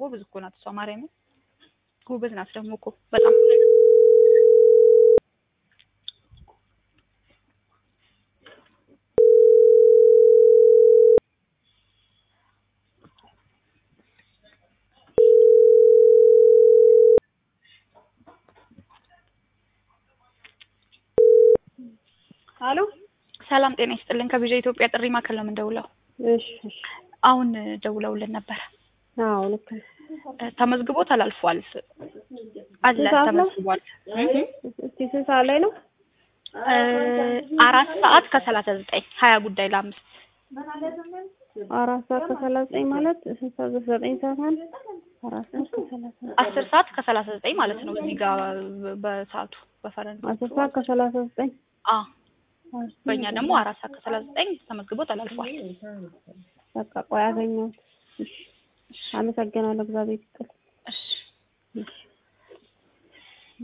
ጎበዝ እኮ ናት እሷ ማርያምን ጎበዝ ናት ደግሞ እኮ በጣም አሎ ሰላም ጤና ይስጥልን ከቪዥ ኢትዮጵያ ጥሪ ማዕከል ነው የምንደውለው እሺ እሺ አሁን ደውለውልን ነበር አዎ ልክ ነው ተመዝግቦ ተላልፏል አለ ስንት ሰዓት ነው? ተመዝግቧል እህ እስቲ ስንት ሰዓት ላይ ነው እ አራት ሰዓት ከሰላሳ ዘጠኝ ሀያ ጉዳይ ለአምስት አራት ሰዓት ከሰላሳ ዘጠኝ ማለት ስንት ሰዓት ዘጠኝ ሰዓት ማለት አራት ሰዓት ከሰላሳ አስር ሰዓት ከሰላሳ ዘጠኝ ማለት ነው እዚህ ጋር በሰዓቱ በፈረንጅ አስር ሰዓት ከሰላሳ ዘጠኝ አ በእኛ ደግሞ አራት ሰዓት ከሰላሳ ዘጠኝ ተመዝግቦ ተላልፏል በቃ ቆይ አገኘሁት እሺ አመሰግናለሁ እግዚአብሔር ይስጥልኝ